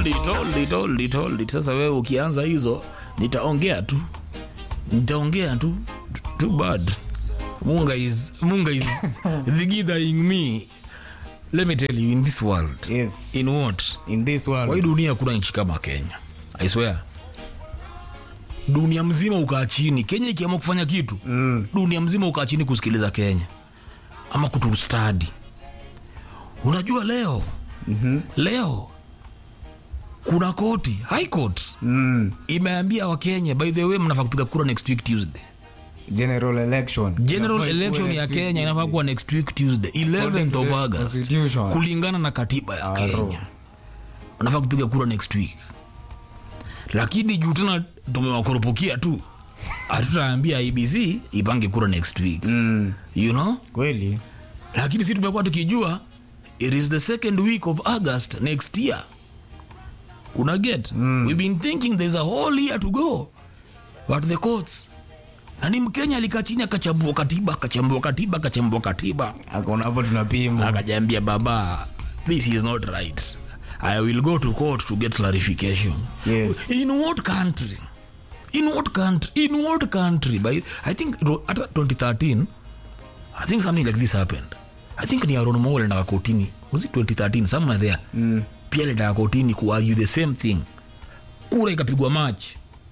told it, told it, told it, told it. Sasa wewe ukianza hizo nitaongea tu, nitaongea tu. Too bad. Munga is Munga is thigithering me. Let me tell you in this world. Yes. In what? In this world. Kwa hii dunia kuna nchi kama Kenya. I swear. Dunia mzima ukaa chini. Kenya ikiamua kufanya kitu, Mm. dunia mzima ukaa chini kusikiliza Kenya ama kutustadi. Unajua leo Mhm. leo kuna koti high court Mm. imeambia wakenya by the way mnafaa kupiga kura next week tuesday General election. general Inafaa election ikuwe ya next kenya week. inafaa kuwa next week tuesday 11th of the august Constitution. kulingana na katiba ya Aro. kenya wanafaa kupiga kura next week lakini juu tena tumewakurupukia tu hatutaambia ibc ipange kura next week Mm. you know Kweli. lakini si tumekuwa tukijua it is the second week of august next year una get mm. we've been thinking there's a whole year to go but the courts na ni mkenya alikaa chini akachambua katiba akachambua katiba akachambua katiba Akona hapo tunapima. akajambia baba this is not right i will go to court to get clarification Yes. in what country in what country in what country by i think it wa- at 2013 i think something like this happened i think ni aron mo alendaka kotini was it 2013 somewhere there Mm. pia alendaka kotini kuargue the same thing kura ikapigwa match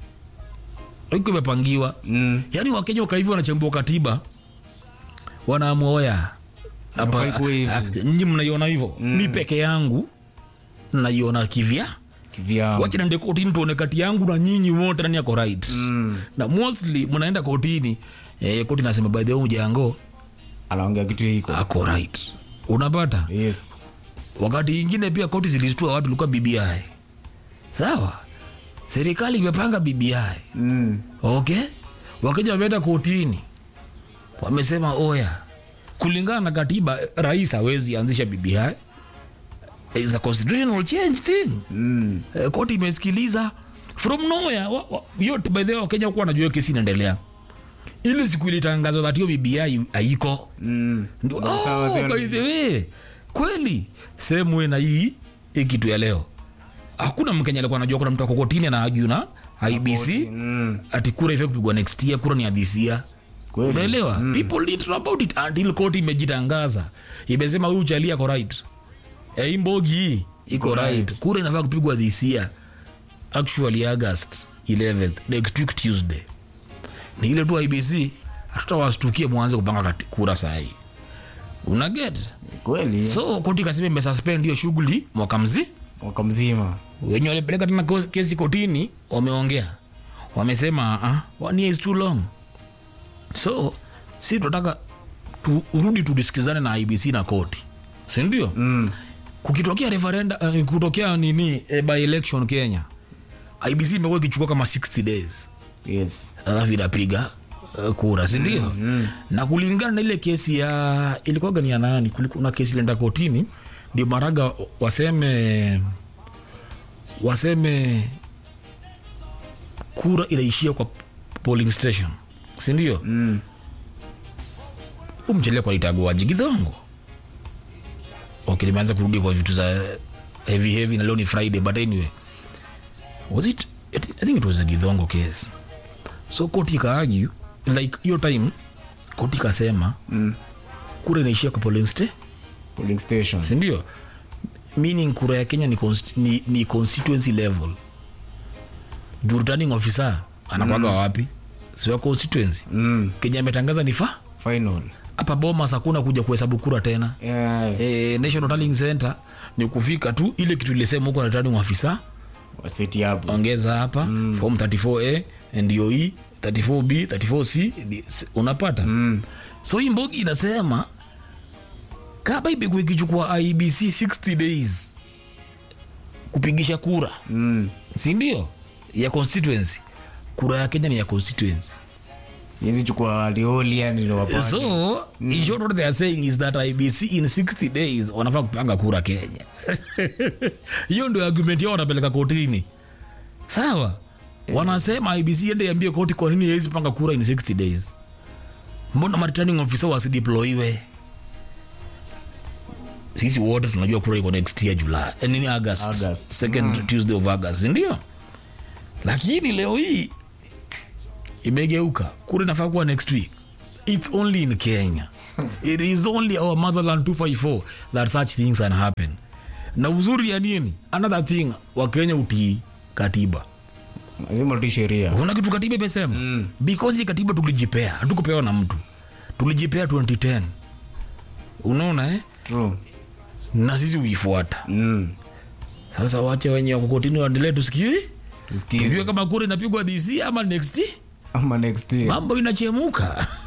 iko imepangiwa Mm. yaani wakenya wakaivi wanachambua katiba wanaamua oya hapa Inafaa ikuwe hivi. ah, nyinyi mnaiona hivyo mi peke yangu naiona kivya Kivyao. wacha nende kotini tuone kati yangu na nyinyi wote nani ako right Mm. na mostly mnaenda kotini eh, koti nasema by the way mjango Anaongea kitu hiko. ako right unapata Yes. wakati ingine pia koti zilistua watu ilikuwa bbi sawa serikali imepanga bbi Mm. okay wakija wameenda kotini wamesema oya kulingana na katiba rais hawezi anzisha bbi is a constitutional change thing Mm. Eh, koti imesikiliza from nowhere wa- wa- yote by the way wakenya kuwa najua kesi inaendelea ile siku ilitangazwa that hiyo bbi haiko Mm. ndio Ndio sawa oh, zenu. by the way kweli sehemu we na hii hii kitu ya leo hakuna mkenya alikuwa anajua kuna mtu ako kotini anaaju na ibc Mm. ati kura ifai kupigwa next year kura ni ya this year Kweli. unaelewa people didn't know about it until court imejitangaza imesema huyu chali ako right Eh, hii mbogi hii iko right kura inafaa kupigwa this year actually august 11th next week tuesday ni ile tu ibc hatutawastukie mwanze kupanga kati- kura sahii unaget Kweli. so koti kasema imesuspend hiyo shughuli mwaka mzii Mwaka mzima. wenye walipeleka tena ko- kesi kotini wameongea wamesema uh, one year is too long so si tunataka turudi tudisikizane na ibc na koti sindio Mm. kukitokea referenda uh, kutokea nini eh, by election kenya ibc imekuwa ikichukua kama 60 days Yes. alafu inapiga uh, kura sindio mm, mm. na kulingana na ile kesi ya ilikuwaga ni ya nani kulikuwa na kesi ilienda kotini ndio maraga waseme waseme kura inaishia kwa polling station sindio Mm. umchelia kwa itaguaji kidhongo okay limeanza kurudi kwa vitu za heavy heavy na leo ni friday but anyway was it i think it was a gidhongo case so koti ikaargue like hiyo time koti ikasema Mm. kura inaishia kwa polling station Polling station. sindio meaning kura ya kenya ni, const, ni, ni constituency level juu returning officer anakwaga mm. wapi sio constituency Mm. kenya ametangaza ni fa Final. hapa bomas hakuna kuja kuhesabu kura tena Yeah. e, national tallying center ni kufika tu ile kitu ilisema huko returning officer Waseti hapo. ongeza hapa mm. form 34a ndio hii 34b 34c ni- s- unapata Mm. so hii mbogi inasema kama imekuwa ikichukua ibc 60 days kupigisha kura Mm. sindio ya constituency kura ya kenya ni ya constituency Hizi chukua alioli yani ndio wapate. so mm. in short what they are saying is that ibc in 60 days wanafaa kupanga kura kenya hiyo ndio argument yao wanapeleka kotini sawa wanasema ibc ende iambie koti kwa nini haiwezi panga kura in 60 days mbona ma returning officer wasideploiwe sisi wote tunajua kura iko next year july eh, nini august, August. second tuesday of august ndio lakini leo hii imegeuka kura inafaa kuwa next week it's only in kenya it is only our motherland 254 that such things can happen na uzuri ya nini another thing wakenya utii katiba lazima utii sheria una kitu katiba imesema mm. because hii katiba tulijipea hatukupewa na mtu tulijipea 2010 unaona eh? True. na sisi uifuata Mm. sasa wache wenye wakukotini waendelee tusikie Tusikie. tujue kama kura inapigwa this year ama next year. ama next year mambo inachemuka